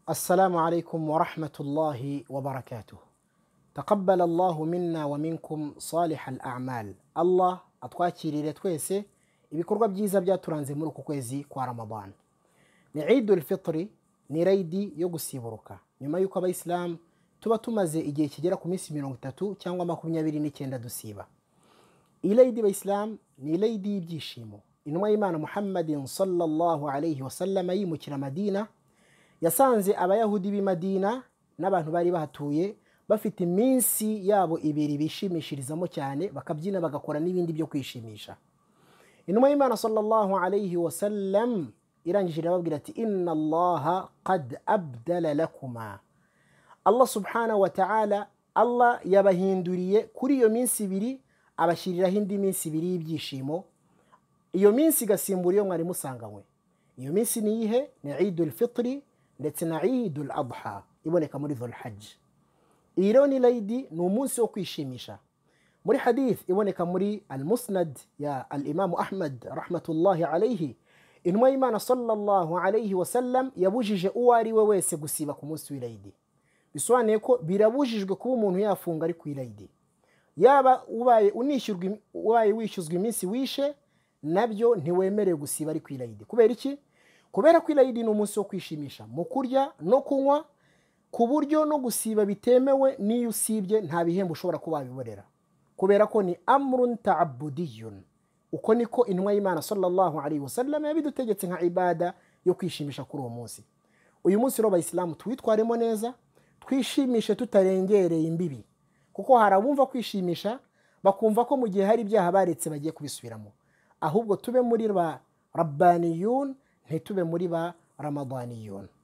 السلام عليكم ورحمه الله وبركاته تقبل الله منا ومنكم صالح الأعمال Allah atwakirire twese ibikorwa byiza byaturanze muri uku kwezi kwa Ramadan ni idul fitri ni rayidi yo gusiburuka nyuma y'uko abayisilamu tuba tumaze igihe kigera ku minsi mirongo itatu cyangwa makumyabiri n'icyenda dusiba iyi rayidi bayisilamu ni rayidi y'ibyishimo intumwa y'imana muhammadin sallallahu alayhi wasallama yimukira madina yasanze abayahudi b'i madina n'abantu bari bahatuye bafite iminsi yabo ibiri bishimishirizamo cyane bakabyina bagakora n'ibindi byo kwishimisha intumwa y'imana sallallahu alayhi wa sallam irangije irababwira ati inna allaha qad abdala lakuma allah subhanahu wa ta'ala allah yabahinduriye kuri iyo minsi ibiri abashyiriraho indi minsi ibiri y'ibyishimo iyo minsi igasimbura iyo mwari musanganywe iyo minsi ni iyihe ni idul fitri ndetse na idul adha iboneka muri dhul hajj iyi rero ni rayidi ni umunsi wo kwishimisha muri hadith iboneka muri al musnad ya al imamu ahmad rahmatullahi alaihi intumwa y'imana sallallahu alaihi wasallam yabujije uwo ari we wese gusiba ku munsi w'irayidi bisobanuye ko birabujijwe kuba umuntu yafunga ari ku irayidi yaba ubaye unishyurwa ubaye wishyuzwa iminsi wishe nabyo ntiwemerewe gusiba ari ku irayidi kubera iki kubera ko irayidi ni umunsi wo kwishimisha mu kurya no kunywa ku buryo no gusiba bitemewe n'iyo usibye nta bihembo ushobora kuba wabiborera kubera ko ni amurun ta'abudiyun uko niko intumwa y'imana sallallahu alaihi wasallam yabidutegetse nka ibada yo kwishimisha kuri uwo munsi uyu munsi rero abayisilamu tuwitwaremo neza twishimishe tutarengereye imbibi kuko hari abumva kwishimisha bakumva ko mu gihe hari ibyaha baretse bagiye kubisubiramo ahubwo tube muri ba rabbaniyun ntitube muri ba ramadaniyun